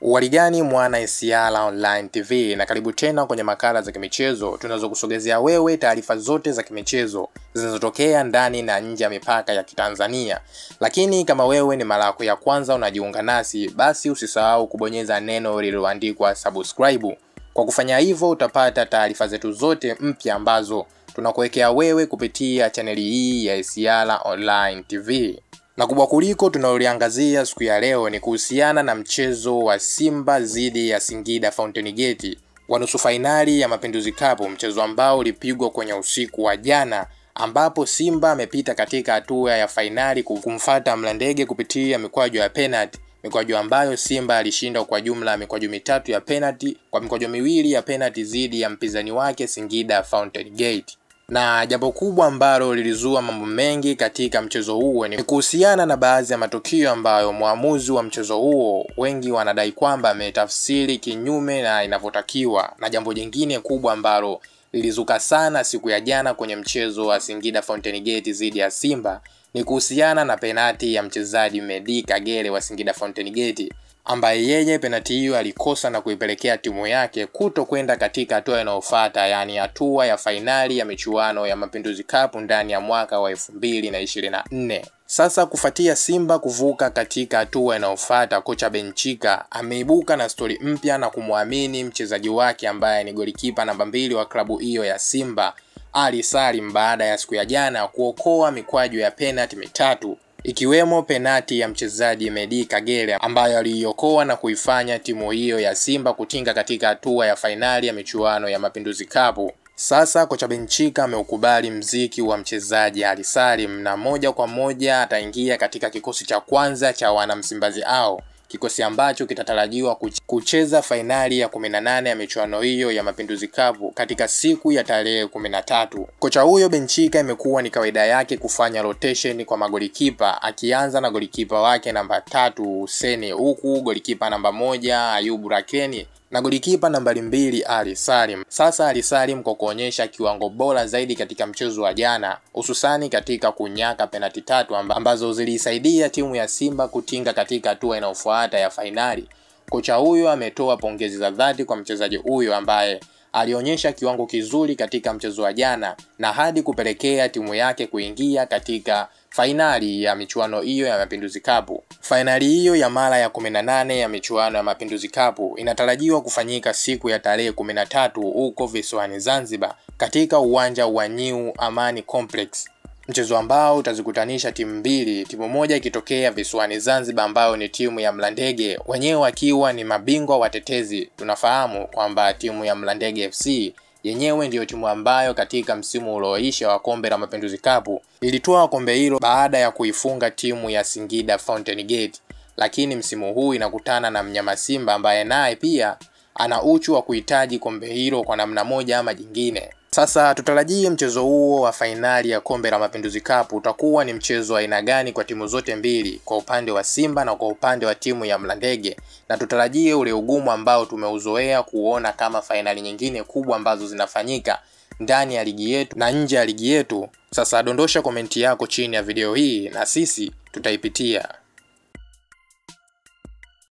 Uwarigani mwana Isiala Online TV na karibu tena kwenye makala za kimichezo tunazokusogezea wewe taarifa zote za kimichezo zinazotokea ndani na nje ya mipaka ya Kitanzania. Lakini kama wewe ni mara yako ya kwanza unajiunga nasi, basi usisahau kubonyeza neno lililoandikwa subscribe. Kwa kufanya hivyo utapata taarifa zetu zote mpya ambazo tunakuwekea wewe kupitia chaneli hii ya Isiala Online TV na kubwa kuliko tunaloliangazia siku ya leo ni kuhusiana na mchezo wa Simba dhidi ya Singida Fountain Gate wa nusu fainali ya Mapinduzi Cup, mchezo ambao ulipigwa kwenye usiku wa jana, ambapo Simba amepita katika hatua ya fainali kumfata Mlandege kupitia mikwaju ya penalty, mikwaju ambayo Simba alishinda kwa jumla mikwaju mitatu ya penalty kwa mikwaju miwili ya penalty dhidi ya mpinzani wake Singida Fountain Gate na jambo kubwa ambalo lilizua mambo mengi katika mchezo huo ni kuhusiana na baadhi ya matukio ambayo mwamuzi wa mchezo huo wengi wanadai kwamba ametafsiri kinyume na inavyotakiwa, na jambo jingine kubwa ambalo lilizuka sana siku ya jana kwenye mchezo wa Singida Fountain Gate dhidi ya Simba ni kuhusiana na penati ya mchezaji Medi Kagere wa Singida Fountain Gate ambaye yeye penati hiyo alikosa na kuipelekea timu yake kuto kwenda katika hatua inayofuata, yaani hatua ya fainali ya michuano ya Mapinduzi Cup ndani ya mwaka wa elfu mbili na ishirini na nne. Sasa kufuatia Simba kuvuka katika hatua inayofuata, kocha Benchika ameibuka na stori mpya na kumwamini mchezaji wake ambaye ni golikipa namba mbili wa klabu hiyo ya Simba Ali Salim baada ya siku ya jana kuokoa mikwaju ya penati mitatu ikiwemo penati ya mchezaji Medi Kagere ambayo aliiokoa na kuifanya timu hiyo ya Simba kutinga katika hatua ya fainali ya michuano ya Mapinduzi Cup. Sasa kocha Benchika ameukubali mziki wa mchezaji Ali Salim na moja kwa moja ataingia katika kikosi cha kwanza cha wanamsimbazi hao, kikosi ambacho kitatarajiwa kucheza fainali ya 18 ya michuano hiyo ya Mapinduzi Cup katika siku ya tarehe 13. Kocha huyo Benchika imekuwa ni kawaida yake kufanya rotation kwa magolikipa, akianza na golikipa wake namba tatu Huseni, huku golikipa namba moja Ayubu Rakeni na golikipa nambari mbili Ali Salim. Sasa Ali Salim kwa kuonyesha kiwango bora zaidi katika mchezo wa jana, hususani katika kunyaka penati tatu ambazo zilisaidia timu ya Simba kutinga katika hatua inayofuata ya fainali. Kocha huyo ametoa pongezi za dhati kwa mchezaji huyo ambaye alionyesha kiwango kizuri katika mchezo wa jana na hadi kupelekea timu yake kuingia katika fainali ya michuano hiyo ya Mapinduzi Cup. Fainali hiyo ya mara ya 18 ya michuano ya Mapinduzi Cup inatarajiwa kufanyika siku ya tarehe 13 huko visiwani Zanzibar katika uwanja wa New Amani Complex, mchezo ambao utazikutanisha timu mbili, timu moja ikitokea visiwani Zanzibar ambayo ni timu ya Mlandege, wenyewe wakiwa ni mabingwa watetezi. Tunafahamu kwamba timu ya Mlandege FC yenyewe ndiyo timu ambayo katika msimu ulioisha wa kombe la Mapinduzi Cup ilitoa kombe hilo baada ya kuifunga timu ya Singida Fountain Gate, lakini msimu huu inakutana na mnyama Simba ambaye naye pia ana uchu wa kuhitaji kombe hilo kwa namna moja ama jingine. Sasa tutarajie mchezo huo wa fainali ya kombe la Mapinduzi Cup utakuwa ni mchezo wa aina gani kwa timu zote mbili, kwa upande wa Simba na kwa upande wa timu ya Mlandege, na tutarajie ule ugumu ambao tumeuzoea kuona kama fainali nyingine kubwa ambazo zinafanyika ndani ya ligi yetu na nje ya ligi yetu. Sasa dondosha komenti yako chini ya video hii na sisi tutaipitia.